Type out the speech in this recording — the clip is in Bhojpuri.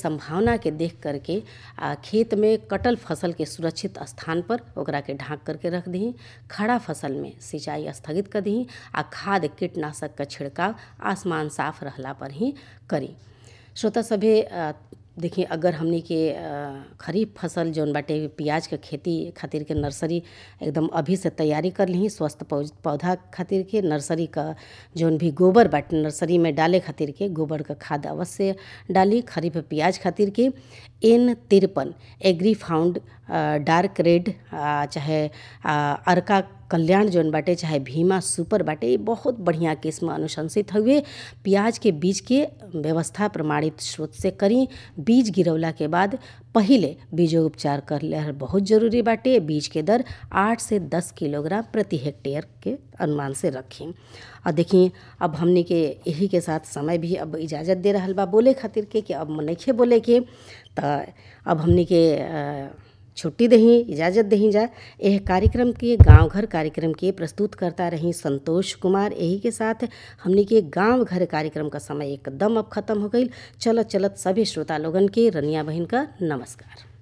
संभावना के देख करके आ खेत में कटल फसल के सुरक्षित स्थान पर ओकरा के ढाँक करके रख दही खड़ा फसल में सिंचाई स्थगित कर दही आ खाद कीटनाशक का छिड़काव आसमान साफ रहला पर ही करी श्रोता सभे अ, देखिए अगर हमनी के अ, खरीफ फसल जौन बाटे प्याज के खेती खातिर के नर्सरी एकदम अभी से तैयारी कर ली स्वस्थ पौ- पौधा खातिर के नर्सरी का जौन भी गोबर बाटे नर्सरी में डाले खातिर के गोबर का खाद अवश्य डाली खरीफ प्याज खातिर के एन तिरपन एग्री फाउंड डार्क रेड आ, चाहे आ, अर्का कल्याण जौन बाटे चाहे भीमा सुपर बाटे ये बहुत बढ़िया किस्म अनुशंसित हुए प्याज के बीज के व्यवस्था प्रमाणित स्रोत से करी बीज गिरवला के बाद पहिले बीजोपचार कर ले बहुत जरूरी बाटे बीज के दर आठ से दस किलोग्राम प्रति हेक्टेयर के अनुमान से रखी और देखिए अब हमने के यही के साथ समय भी अब इजाज़त दे रहल बा बोले खातिर के कि अब नइखे बोले के तो अब हमने के अ, छुट्टी दही इजाज़त दही जा यह कार्यक्रम के गांव घर कार्यक्रम के प्रस्तुत करता रही संतोष कुमार यही के साथ हमने के गांव घर कार्यक्रम का समय एकदम अब खत्म हो गई चलत चलत सभी श्रोता लोगन के रनिया बहन का नमस्कार